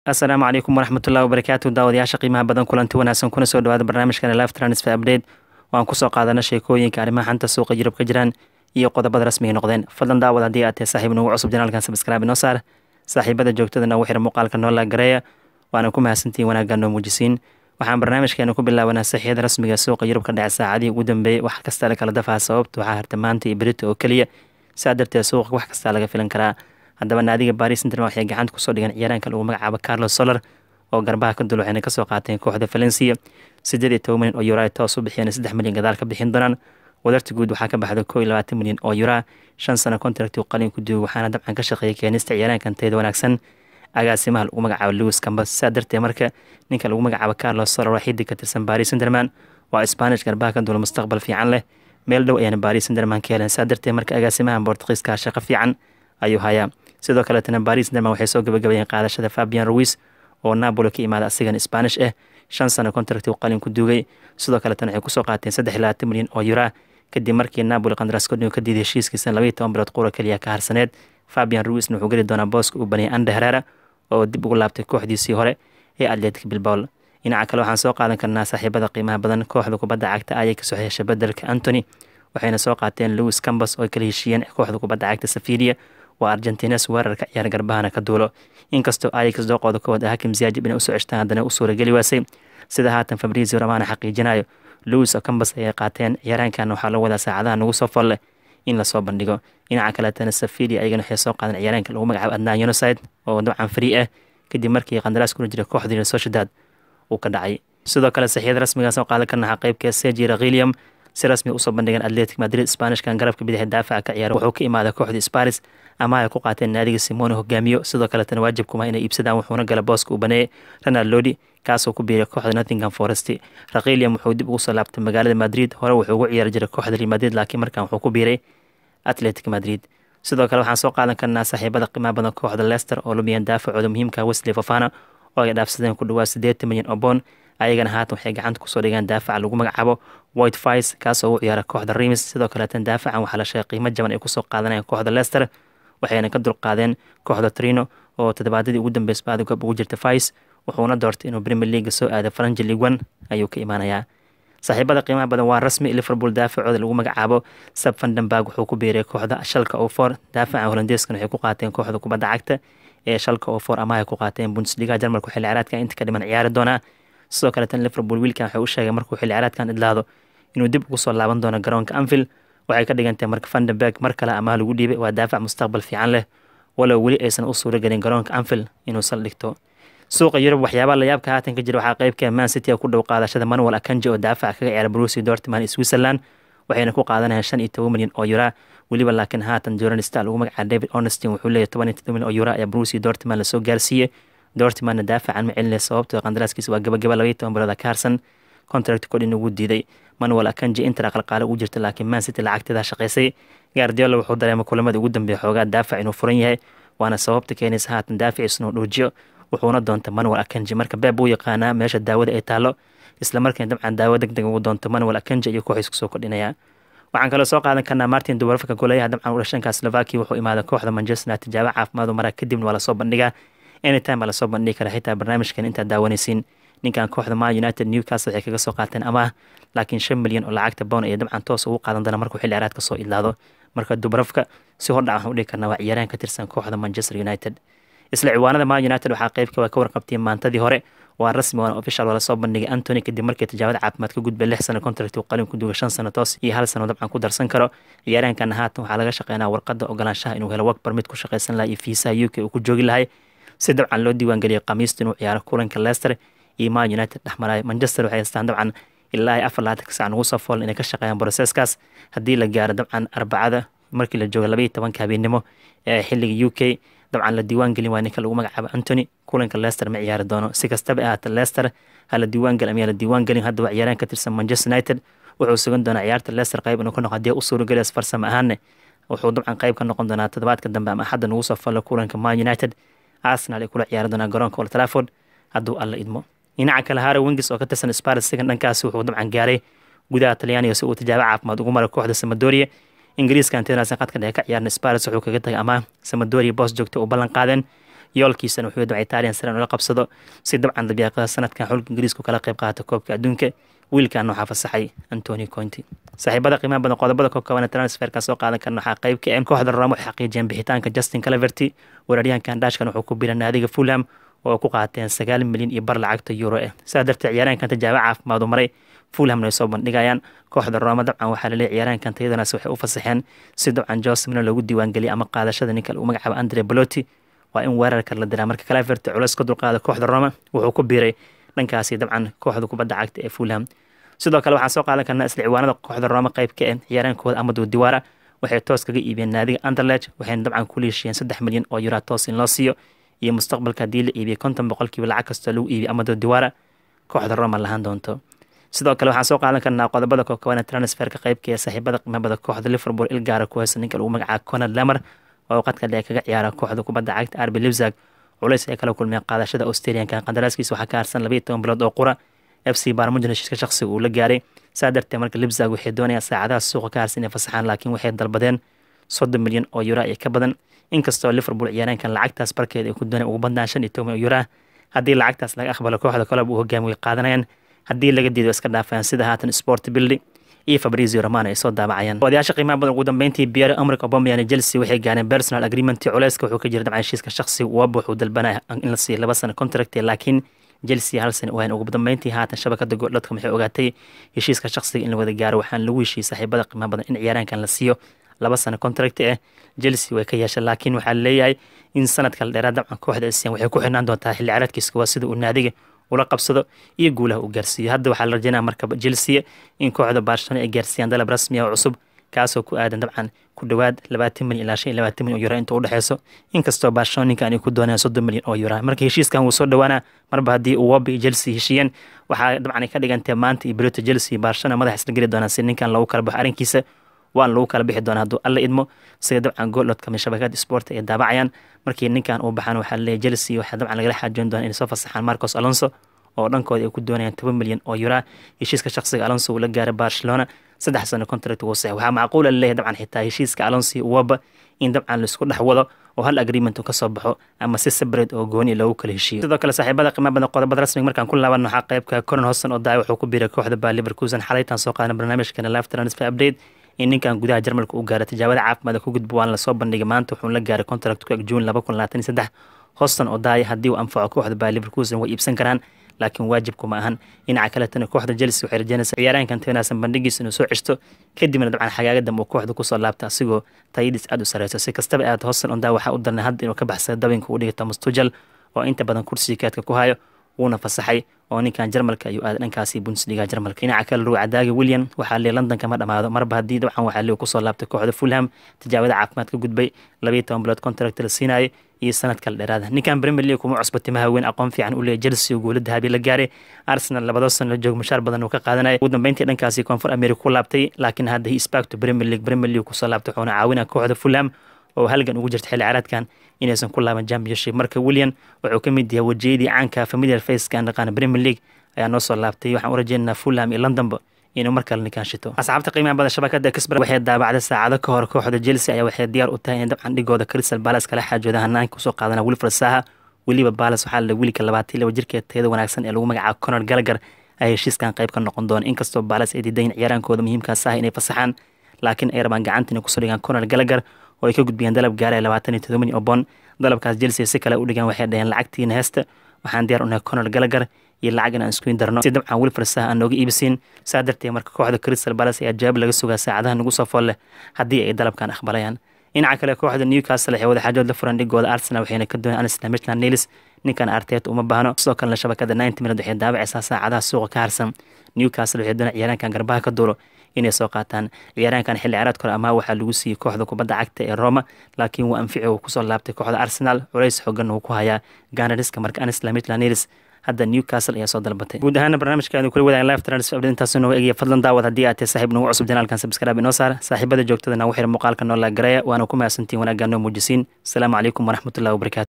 asalaamu calaykum waraxmatullahi wabarakaatu daawadayaasha qiimaha badan kulanti wanaagsan kuna soo dhawaada barnaamijkan live transfer update waan kusoo qaadana sheekooyinka arrimaha xanta suuqa yurub ka jiraan iyo qodobada rasmiga noqdeen fadlan daawad haddii aad tahay saaxiib nagu cusub janaalkan sabskraibe noo saar saaxiibada joogtada nagu xira muuqaalka noola gareeya waana ku mahadsantihiin wanaagga noo muujisiin waxaan barnaamijkeena ku bilaabanaa saxiyada rasmiga suuqa yurub ka dhaca saacadihii ugu dambeeyey wax kasta la kala dafaa sababta waxaa harta maanta iyo berito oo keliya saa darteed suuqa wax kastaa laga filan karaa haddaba naadiga baris interma waxay gacanta kusoo dhigeen ciyaaraanka lagu magacaabo carlos soler oo garbaha ka dul waxayna kasoo qaateen kooxda valencia siddeed iyo toban milyan oo yuraa toos u bixiyeen saddex milyan gadaal ka bixin doonaan wadarta guud waxaa ka baxda koo iyo labaatan milyan oo yuraa shan sano contract uu qalin ku duugay waxaana dabcan ka shaqeeyay keenista ciyaaraankan tayada wanaagsan agaasimaha lagu magacaabo lewis cambas saa darteed marka ninka lagu magacaabo carlos soler waa xidig ka tirsan baris interman waa spanish garbaha ka dul mustaqbal fiican leh meel dhow ayaana baris interman ka heleen saa darteed marka agaasimaha bortugiiska shaqo fiican ayuu hayaa sidoo kaletana baris derman waxay soo gabagabayeen qaadashada fabian ruis oo napoli ka imaada asigan spanish ah shan sano contract uu qalin ku duugay sidoo kaletana waxay kusoo qaateen saddex iyo labaatan milyan oo yuraa kadib markii napoli qandaraas kodhigo ka diiday heshiiskiisa labaiyo toban bilood qura keliya ka harsaneed fabian ruisna wuxuu geli doonaa booska uu baniyay ande herera oo dib ugu laabtay kooxdiisii hore ee atletic bilbao dhinaca kale waxaan soo qaadan karnaa saaxiibada qiimaha badan kooxda kubadda cagta ayay kasoo heshay bedelka antony waxayna soo qaateen lewis cambas oo kala heshiiyeen kooxda kubadda cagta safiria waa argentines weerarka ciyaar garbahana ka duulo inkastoo ayax dooqooda koowaad hakim ziyaajib inay usoo ceshtaan haddana u suurageli waasay sida haatan fabrizio ramana xaqiijinayo lewis oo cambas ayay qaateen ciyaaraankan waxaa loo wadaa saacadaha nagu soo folle in lasoo bandhigo dhinaca kaletana safilia ayagana waxay soo qaadeen ciyaaraanka lagu magacaabo adnan yonoside oo dabcan free ah kadib markii qandaraas kuna jira kooxdii sociedad uu ka dhacay sidoo kale saxiyada rasmigaas oo qaadan karnaha qeybka seji rakhilium si rasmi usoo bandhigeen atletic madrid spanishkan garabka bidix daafaca ka ciyaara wuxuu ka imaaday kooxda sparis ama ay ku qaateen naadiga simone hogaamiyo sidoo kaletana waajibkuma inay iibsadaan wuxuuna gala booska uu baneeyay ronald lodi kaasoo ku biiray kooxda nottingham forest rakhilium wuxuu dib ugu soo laabtay magaalada madrid hore wuxuu ugu ciyaari jiray kooxda real madrid laakiin markan wuxuu ku biiray atletic madrid sidoo kale waxaan soo qaadan karnaa saaxiibada qiimaha badan kooxda leicester oo lumiyeen daafacooda muhiimka wesley fofana oo ay dhaafsadeen ku dhawaad siddeetan milyan oo boon ayagana haatan waxay gacanta kusoo dhigeen daafaca lagu magacaabo white vice kaasoo u ciyaara kooxda remis sidoo kaleetan daafacan waxaa la sheegay qiimo jaban ay kusoo qaadanayeen kooxda leicester waxayna ka dulqaadeen kooxda trino oo toddobaadadii ugu dambeysay baadugab ugu jirta vice wuxuuna doortay inuu premier leaga soo aado faranji league one ayuu ka imaanayaa saaxiibada qiimaha badan waa rasmi liverpool daafacooda lagu magacaabo sab vandenberg wuxuu ku biiray kooxda shalka oo for daafaca holandeeskan waxay ku qaateen kooxda kubadda cagta ee shalka oo for ama ay ku qaateen bundesliga jarmalka xilli ciyaareedka inta ka dhiman ciyaari doonaa sidoo kaleetan liverpool wiilkan waxay u sheegay markuu xilli ciyaareedkan idlaado inuu dib ugu soo laaban doono garoonka anfield waxay ka dhigantahay marka vandenberg mar kale amaah lagu dhiibay waa daafac mustaqbal fiican leh walow weli aysan u suura gelin garoonka anfield inuu saldhigto suuqa yurub waxyaabaha layaabka haatan ka jira waxaa qeybka man city ku dhow qaadashada manuel akanji oo daafaca kaga ciyaara brusi dortman switzerland waxayna ku qaadanayaan shan iyo toban milyan oo yuraa weliba laakiin haatan joran star lagu magacaaba david onestin wuxuu leeyahy toban iyo todoba milyan oo yuraa ayaa brusi dortman lasoo gaarsiiyey dortmanna daafacan ma celinaya sababtoo qandaraaskiisa waa gabagaba labaiyo toban bilooda ka harsan contract kodhin ugu diiday manuel akanji inter qalqaale ugu jirta laakiin man city lacagteeda shaqaysay gaardiola wuxuu dareemay kulamada ugu dambeeya xoogaa daafac inuu furan yahay waana sababta keenaysa haatan daafaciisuna uu dhuujiyo wuxuuna doonta manuel akanji marka beeb uu yaqaanaa meesha daawada ay taalo islamarkiina dabcan daawo deg deg ugu doonto manuel akanji iyo kooxiis kusoo kordhinaya waxaan kaloo soo qaadan karnaa martin dubarafka goleyaha dabcan udhashanka slovakia wuxuu imaaday kooxda manchester tijaabo caafimaad u maraa kadibna waa lasoo bandhigaa anytime baa lasoo bandhigi kara xitaa barnaamijkan intaad daawanaysiin ninkan kooxda ma united newcastle waxay kaga soo qaateen amaah laakiin shan milyan oo lacagta bown ayay dabcan toos ugu qaadan doona markuu xilli ciraad ka soo idlaado marka dubarafka si hordhac waxaan udhigi karnaa waa ciyaaraan ka tirsan kooxda manchester united isla ciwaanada ma united waxaa qeybka ka warqabtay maantadii hore waa rasmi waana official waa lasoo bandhigay antony kadib markii tijaabada caafimaad ka gudbay lix sano contract uu qalin ku duugay shan sano toos iyo hal sano dabcan ku darsan karo ciyaaraankan haatan waxaa laga shaqeynaa warqada ogolaanshaha inuu helo work permit ku shaqaysan lahaa iyo fiisaha u k uu ku joogi lahay si dabcan loo diiwaangeliyay khamiista inuu ciyaaro kulanka leicester iyo ma united dhexmaraayo manchester waxay haystaan dabcan ilaa iyo afar labaatanka sac nagu soo foolan inay ka shaqeeyaan broseskaas haddii la gaaro dabcan arbacada markii la joogo labaiyo tobanka habeennimo ee xilliga u k dabcan la diiwaan gelin waa ninka lagu magacaabo antony kulanka leicester ma ciyaari doono si kastaba ahaata leicester ha la diiwaan gelin ama la diiwaan gelin hadda waa ciyaaraan ka tirsan manchester united wuxuu sugan doonaa ciyaarta leicester qayb inuu ka noqo haddii u suurageliyaas farsamo ahaanne wuxuu dabcan qayb ka noqon doonaa toddobaadka dambe ama axadda nagu soo fallo kulanka man united arsenal ay kula ciyaari doonaa garoonka old trafford hadduu alla idmo dhinaca kale haro wingis oo ka tirsan spars sigan dhankaasi wuxuu dabcan gaaray gudaha talyaaniga si uu tijaabo caafimaad ugu maray kooxda samadoria ingiriiska antenaasan qadka dhexe ka ciyaarna spars wuxuu kaga tagay ama samadoria boos joogta uu ballan qaadeen yoolkiisana wuxuu dabcan italian siran ula qabsado si dabcan dabiiqada sanadkan xulka ingiriisku kala qayb qaata koobka adduunka wiilkan waxaa fasaxay antoni conti saaxiibada qiimaha badan qodobada ka kooban transferka soo qaadan karna waxaa qayb ka ah kooxda roma waxay xaqiijiyeen bixitaanka justin calaverty weeraryahankan dhashkan wuxuu ku biira naadiga fulham oo ku qaateen sagaal milyan iyo bar lacagta euro ah sidaa darteed ciyaaraankan tijaabo caafimaad u maray fulhamna ay soo bandhigayaan kooxda roma dabcan waxaa laleeyahy ciyaaraankan tayadanaas waxay u fasaxeen si dabcan josemina loogu diiwaangeliyay ama qaadashada ninka lagu magacaabo andre baloti waa in weerarka la diraa marka calaverty culeys ka dulqaada kooxda roma wuxuu ku biiray dhankaasi dabcan kooxda kubadda cagta ee fulham sidoo kale waxaan soo qaadan karnaa isla ciwaanada kooxda roma qayb ka ah ciyaaraankooda amadu diwaara waxay toos kaga iibiyeen naadiga anderlech waxayna dabcan ku liishiyeen saddex milyan oo yura toos in loo siiyo iyo mustaqbalka haddii la iibiyey konton boqolkiiba lacag kastoo lagu iibiyey amado diwaara kooxda roma lahaan doonto sidoo kale waxaan soo qaadan karnaa qodobada kookobana transferka qaybka ee saaxiibada qiimabada kooxda liverpool ilgaara ku haysa ninka lagu magacaabo conad lamer oo qadka dheer kaga ciyaara kooxda kubadda cagta arbi libzag culays ay kala kulmeen qaadashada australianka qandaraaskiisa waxaa ka harsan labaiyo toban bilood oo qura f c barmujin heshiiska shaqsiga uu la gaaray saa darteed marka libzag waxay doonayaan saacadaha suuqa ka harsan inay fasaxaan laakiin waxay dalbadeen soddon milyan oo yura iyo ka badan inkastoo liverpool ciyaaraankan lacagtaas barkeed ay ku dooneen ugu badnaan shan iyo toban yura haddii lacagtaas laga aqbalo kooxda kolob uu hogaami way qaadanayaan haddii laga diido iska dhaafayaan sida haatan sport bildi iyo fabrizio romano ay soo daabacayaan odayaasha qiimaha badan ugu dambeyntii pierre emric aubameyang chelsea waxay gaareen personal agreement culeyska wuxuu ka jira dabcan heshiiska shaqsiga uwaba wuxuu dalbanaya in la siiyo laba sano contract laakiin chelsea hal sana wayn ugu dambeyntii haatan shabakada gooldhadka waxay ogaatay heshiiska shaqsiga in la wada gaaro waxaan lagu heshiiyey saaxiibada qiimaha badan in ciyaaraankan la siiyo laba sano contract ah chelsea way ka yeeshay laakiin waxaa leeyahay in sanadka la dheeraad dabcan kooxda asian waxay ku xirnaan doontaa xilli ciyaareedkiiska waa sida uu naadiga ula qabsado iyo guulaha uu gaarsiiyo hadda waxaa la rajeynaya marka chelsea in kooxda barcelona ay gaarsiiyaan dalab rasmi ah oo cusub kaasoo ku aadan dabcan ku dhowaad labaatan milyan ilaa shan iyo labaatan milyan oo yura inta u dhexeyso inkastoo barcelona ninkan ay ku doonayaan soddon milyan oo yura marka heshiiskan wuu soo dhowaana marba haddii uu wobi iyo chelsea heshiiyeen waxaa dabcan ay ka dhigantay maanta iyo berito chelsea barcelona madax isla geli doonaan si ninkan lagu kala baxo arrinkiisa waan lagu kala bixi doonaa hadduu alla idmo sida dabcan gooldhotka shabakada sport ay daabacayaan markii ninkan uu baxaan waxaa leeyahy chelsea waxaa dabcan lagala xaajoon doonaa inay soo fasaxaan marcos alonso oo dhankooda ay ku doonayaan toban milyan oo yura heshiiska shaqsiga alonso uu la gaaray barcelona saddex sano contract wuu sax waxaa macquula laleeyahay dabcan xitaa heshiiska alonso uwaba in dabcan laisku dhex wado oo hal agreement uu kasoo baxo ama si separate oo gooni loogu kala heshiiyo sidoo kale saaxiibada qiimaha badan qodobada rasmiga markaan ku laaban waxaa qaybka conan hosan oo daay wuxuu ku biiray kooxda baa liverkusen xalaytan soo qaadan barnaamijkana live transfer update in ninkan gudaha jarmalka u gaara tijaabada caafimaadka ku gudbo waan lasoo bandhigay maanta wuxuu la gaaray contract ku eg juun laba kun labaatan iyo saddex hoston oo daaya haddii uu anfaco kooxda baa liverkusen way iibsan karaan laakiin waajibku ma ahan dhinaca kaletana kooxda chelsea waxay rajeynaysaa ciyaaraankan teenaasan bandhigiisa inuu soo ceshto kadibna dabcan xagaaga dambe uu kooxda kusoo laabta asigoo tayadiis aada u sareyso si kastaba aad hoston ondaa waxaa u darnay hadda inuu ka baxsada dabinka uu dhigay thomas tujal oo inta badan kursiga kaadka ku hayo wuuna fasaxay oo ninkan jarmalka ayuu aaday dhankaasi bundesliga jarmalka dhinaca kale ruuca daagi william waxaa lee london kama dhamaado marba haddii dabcan waxaa lee kusoo laabtay kooxda fulham tijaabada caafimaad ka gudbay labayo toban bilood contract la siinayo iyo sanad kale dheeraada ninkan premier league kuma cusba timaha weyn aqoon fiican u leeyahy chelsea guula dahabi la gaaray arsenal labadoo sano la joogo mushaar badan uu ka qaadanaya ugu dambeyntii dhankaasi koonfur america ku laabtay laakiin hadda he spakto premier league premier league kusoo laabtay wuxuuna caawinaya kooxda fulham oo halgan ugu jirta xilli ciyaareedkan inaysan ku laaban championship marka william wuxuu ka mid yahay wajiyadii caanka familiar faceka aan dhaqaana premier league ayaa noo soo laabtay waxaan u rajeynaynaa fulham iyo londonba inuu mar kale ninkaan shito asxaabta qiimaha badan shabakada kisbar waxay daabacday saacado ka hor kooxda chelsea ayaa waxay diyaar u tahay in dabcan dhigooda crystal palace kala xaajooda hanaanka kusoo qaadana wilfred saha weliba palace waxaa la wiilka labaatan laba jirkeed tayada wanaagsan ee lagu magacaabo conor gallagher ay heshiiskan qayb ka noqon doona inkastoo palace ay diidayin ciyaaraankooda muhiimkaas ah inay fasaxaan laakiin ay rabaan gacanta inay kusoo dhigaan conor gallagher oo ay ka gudbiyeen dalab gaaraya labaatan iyo todoba milyan oo bond dalabkaas chelsea si kale u dhigaan waxay dhaheen lacagtiina heesta waxaan diyaar unahay conor gallagher iyo lacag in aan iskuin darno si dabcan wilfred saha aan nooga iibisiin saa darteed marka kooxda crystal palace ayaa jawaab laga sugaa saacadaha nagu soo fool leh haddii ay dalabkan aqbalayaan dhinaca kale kooxda newcastle waxay wada xaajood la furan dhigooda arsenal waxayna ka dooneen anisla mitland nilis ninkan arteet uma baahno sidoo kalena shabakada ninety minute waxay daabacaysaa saacadaha suuqa ka harsan newcastle waxay dooneen ciyaaraankan garbaha ka duulo inay soo qaataan ciyaaraankan xilli ciyaareedka hore amaa waxaa lagu siiyey kooxda kubadda cagta ee roma laakiin waa anfici uu kusoo laabtay kooxda arsenal culays xoogan uu ku hayaa ganariska marka anisla mitland nilis hadda newcastle ayaa soo dalbatay guud ahaana barnaamijkaanu kula wadaagan live transfer update intaas nooga egaya fadlan daawad haddii aad tahay saaxiib nagu cusub janaalkan subscribe inoo saar saaxiibada joogtada nagu xira muuqaalka noo laagareeya waana ku mahadsantiin wanaaggaa noo muujisiin asalaamu calaykum waraxmatullahi wabarakatu